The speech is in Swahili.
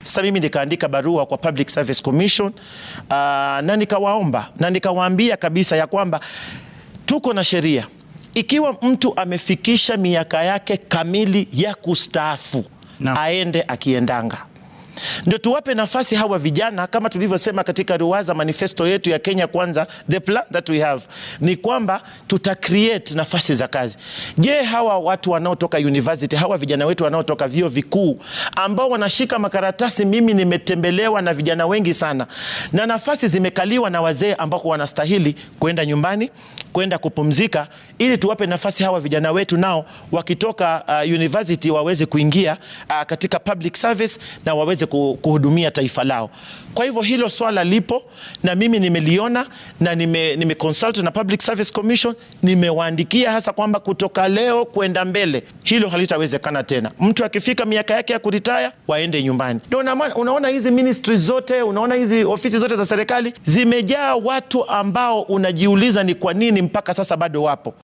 Sasa mimi nikaandika barua kwa Public Service Commission uh, na nikawaomba na nikawaambia kabisa ya kwamba tuko na sheria. Ikiwa mtu amefikisha miaka yake kamili ya kustaafu Naam. aende akiendanga ndio tuwape nafasi hawa vijana, kama tulivyosema katika ruwaza manifesto yetu ya Kenya Kwanza, the plan that we have ni kwamba tuta create nafasi za kazi. Je, hawa watu wanaotoka university, hawa vijana wetu wanaotoka vyuo vikuu ambao wanashika makaratasi, mimi nimetembelewa na vijana wengi sana, na nafasi zimekaliwa na wazee ambao wanastahili kwenda nyumbani, kwenda kupumzika, ili tuwape nafasi hawa vijana wetu nao wakitoka uh, university waweze kuingia uh, katika public service na waweze ku- kuhudumia taifa lao. Kwa hivyo hilo swala lipo na mimi nimeliona na nime, nime consult na Public Service Commission, nimewaandikia hasa kwamba kutoka leo kwenda mbele hilo halitawezekana tena. Mtu akifika miaka yake ya kuritaya waende nyumbani. Ndio una- unaona hizi ministry zote, unaona hizi ofisi zote za serikali zimejaa watu ambao unajiuliza ni kwa nini mpaka sasa bado wapo.